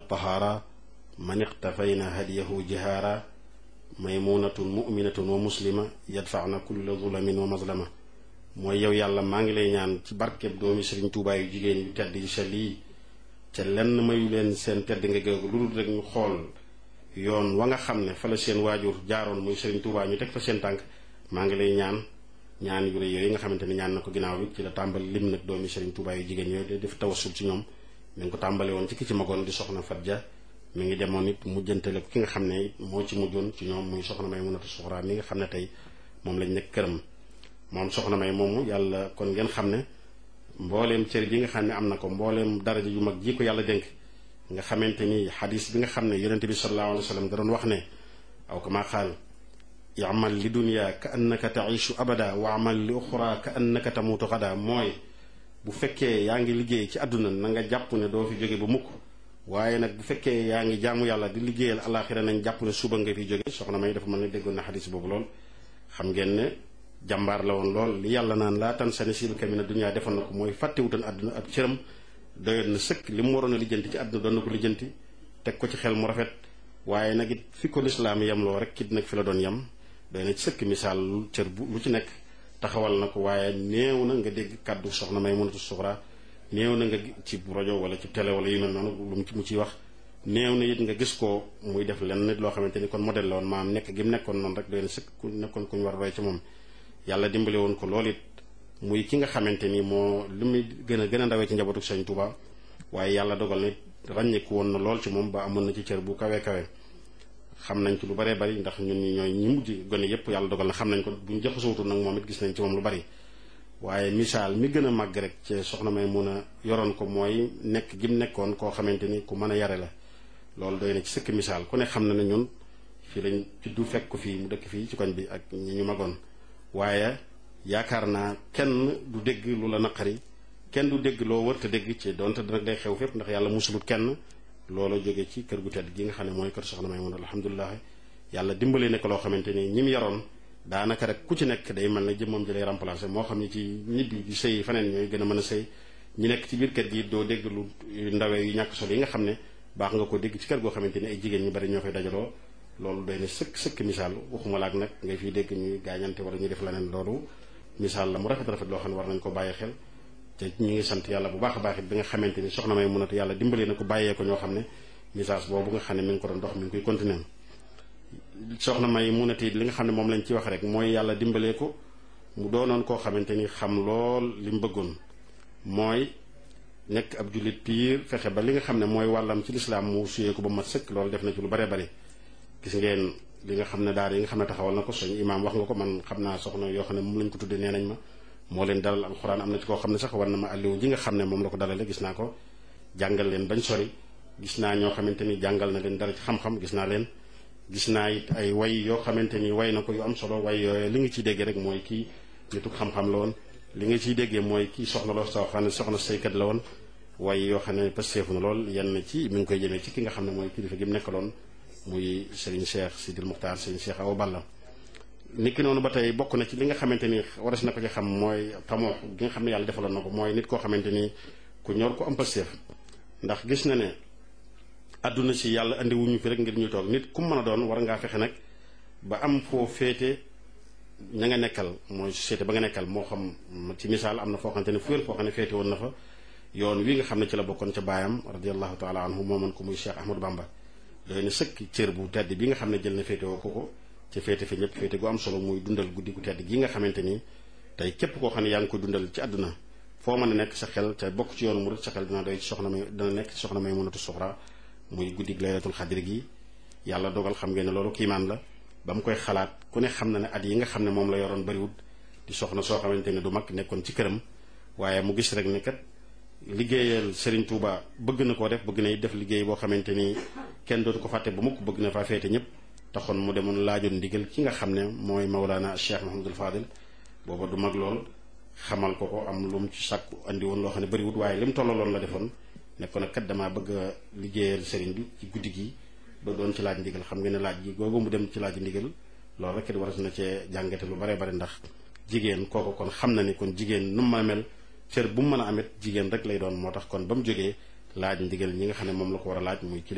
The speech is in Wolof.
tahaara man iqtafayna hadiyahu jihaara maymunatun muminatun wa muslima yadfaana kulla zulamin wa mazlama mooy yow yàlla maa ngi lay ñaan ci barkeb doomi sëriñ tuubaa yu jigéen yu tedd yu sell yi ca lenn mayu leen seen tedd nga géegu lu dul rek ñu xool yoon wa nga xam ne fa la seen waajur jaaroon muy sëriñ tuubaa ñu teg fa seen tànk maa ngi lay ñaan ñaan yu rëy yooyu nga xamante ni ñaan na ko ginnaaw bi ci la tàmbal lim nag doomi sëriñ tuubaa yu jigéen yooyu di def tawassul ci ñoom mi ngi ko tàmbale woon ci ki ci magoon di soxna Fatja mi ngi demoon it mujjantale ko ki nga xam ne moo ci mujjoon ci ñoom muy soxna may munatu suxraa mi nga xam ne tey moom lañ nekk këram moom soxna may moomu yàlla kon ngeen xam ne mbooleem cër bi nga xam ne am na ko mbooleem daraja yu mag ji ko yàlla dénk nga xamante ni xadis bi nga xam ne yonente bi sallallahu alayhi wa sallam da doon wax ne aw kama qaal yamal li dunya ka annaka taishu abada wa amal li uxra ka annaka tamutu xada mooy bu fekkee yaa ngi liggéey ci àdduna na nga jàpp ne doo fi jóge ba mukk waaye nag bu fekkee yaa ngi jaamu yàlla di liggéeyal alaxira nañ jàpp ne suba nga fi jóge soxna may dafa mën ne déggoon na xadis boobu lool xam ngeen ne jàmbaar la woon lool li yàlla naan laa tan sa nasiibaka mina dunya defoon na ko mooy fàttewutoon àdduna ab cëram doyoon na sëkk li mu waroon a lijjanti ci àdduna doon na ko lijjanti teg ko ci xel mu rafet waaye nag it fi ko lislaam yem loo rek kit nag fi la doon yem doy na ci sëkk misaal lu cër bu lu ci nekk taxawal na ko waaye néew na nga dégg kàddu soxna may mënatu suxra néew na nga ci rajo wala ci télé wala yu mel noonu lu mu ci mu ciy wax néew na it nga gis ko muy def lenn nit loo xamante ni kon modèle la woon maam nekk gi mu nekkoon noonu rek doy na sëkk ku nekkoon ku ñu war a roy ci moom yàlla dimbale woon ko loolu it muy ki nga xamante ni moo li muy gën a gën a ndawee ci njabootu Sëñ Tuuba waaye yàlla dogal na ràññeeku woon na lool ci moom ba amoon na ci cër bu kawe kawe xam nañ ci lu baree bari ndax ñun ñi ñooy ñi mujj gone yépp yàlla dogal na xam nañ ko bu ñu jaxasootul nag moom it gis nañ ci moom lu bari waaye misaal mi gën a màgg rek ci soxna may mun a yoroon ko mooy nekk gi mu nekkoon koo xamante ni ku mën a yare la loolu doy na ci sëkk misaal ku ne xam na ne ñun fii lañ juddu fekk ko fii mu dëkk fii ci koñ bi ak ñi ñu magoon waaye yaakaar naa kenn du dégg lu la naqari kenn du dégg loo wër te dégg ci donte nag day xew fépp ndax yàlla musulut kenn loola jóge ci kër gu tedd gi nga xam ne mooy kër soxna may mun alhamdulilah yàlla dimbale ne ko loo xamante ni ñi mu yaroon daanaka rek ku ci nekk day mel ne jëmmam ji lay remplacer moo xam ne ci ñibbi di sëy faneen ñooy gën a mën a sëy ñi nekk ci biir kër gi doo dégg lu ndawee yu ñàkk solo yi nga xam ne baax nga ko dégg ci kër goo xamante ni ay jigéen ñu bari ñoo fay dajaloo loolu doy na sëkk sëkk misaal waxuma laak nag ngay fiy dégg ñuy gaañante wala ñuy def leneen loolu misaal la mu rafet rafet loo xam ne war nañ ko bàyyi xel te ñu ngi sant yàlla bu baax a baax it bi nga xamante ni soxna may munatu yàlla dimbalee na ko bàyyee ko ñoo xam ne message boobu nga xam ne mi ngi ko doon dox mi ngi koy continuer soxna may munatu it li nga xam ne moom lañ ci wax rek mooy yàlla dimbalee ko mu doonoon koo xamante ni xam lool li mu bëggoon mooy nekk ab jullit piir fexe ba li nga xam ne mooy wàllam ci lislaam mu suyee ko ba mat sëkk loolu def na ci lu baree bari gis ngeen li nga xam ne daara yi nga xam ne taxawal na ko suñu imaam wax nga ko man xam naa soxna yoo xam ne moom lañ ko tuddee nee nañ ma moo leen dalal alxuraan am na ci koo xam ne sax war na ma alliwu ji nga xam ne moom la ko dalale gis naa ko jàngal leen bañ sori gis naa ñoo xamante ni jàngal na leen dara ci xam-xam gis naa leen gis naa it ay way yoo xamante ni way na ko yu am solo way yooyu li nga ciy déggee rek mooy kii nitu xam-xam la woon li nga ciy déggee mooy kii soxna loo soo xam ne soxna saykat la woon way yoo xam ne pasteefu na lool yenn ci mi ngi koy jëmee ci ki nga xam ne mooy kilifa gi mu nekkaloon muy Serigne Cheikh Sidil Muxtaar Serigne Cheikh Awa Balla niki noonu ba tey bokk na ci li nga xamante ni waras na ko ci xam mooy tamoo gi nga xam ne yàlla defaloon na ko mooy nit koo xamante ni ku ñor ko am pasteef ndax gis na ne àdduna si yàlla andi wuñu fi rek ngir ñu toog nit ku mën a doon war ngaa fexe nag ba am foo féete ña nga nekkal mooy société ba nga nekkal moo xam ci misaal am na foo xamante ne fu wér foo xam ne féete woon na fa yoon wi nga xam ne ci la bokkoon ca baayam radiallahu taala anhu moomoon ko muy Cheikh Ahmadou Bamba doy na sëkk cër bu tedd bi nga xam ne jël na féete woo ko ko ca féete fi ñëpp féete gu am solo muy dundal guddi gu tedd gi nga xamante ni tey képp koo xam ne yaa ngi ko dundal ci àdduna foo mën a nekk sa xel ca bokk ci yoonu murid sa xel dina doy ci soxna may dina nekk ci soxna may mënatu soxra muy guddi laylatul xadir gi yàlla dogal xam ngeen ne loolu kiimaan la ba mu koy xalaat ku ne xam na ne at yi nga xam ne moom la yoroon bariwut di soxna soo xamante ne du mag nekkoon ci këram waaye mu gis rek ne kat liggéeyal Serigne Touba bëgg na koo def bëgg na def liggéey boo xamante ni kenn dootu ko fàtte ba mukk bëgg na faa féete ñëpp taxoon mu demoon laajoon ndigal ki nga xam ne mooy Maulana Cheikh Mahamadul Fadil booba du mag lool xamal ko ko am lu mu ci sàkku andi woon loo xam ne bariwut waaye li mu tollaloon la defoon nekkoon nag kat damaa bëgg a liggéeyal Serigne bi ci guddi gi ba doon ci laaj ndigal xam nga ne laaj gi googu mu dem ci laaj ndigal loolu rek it war na cee jàngate lu bare bare ndax jigéen kooku kon xam na ni kon jigéen nu mu mën a mel cër bu mu mën a amit jigéen rek lay doon moo tax kon ba mu jógee laaj ndigal ñi nga xam ne moom la ko war a laaj muy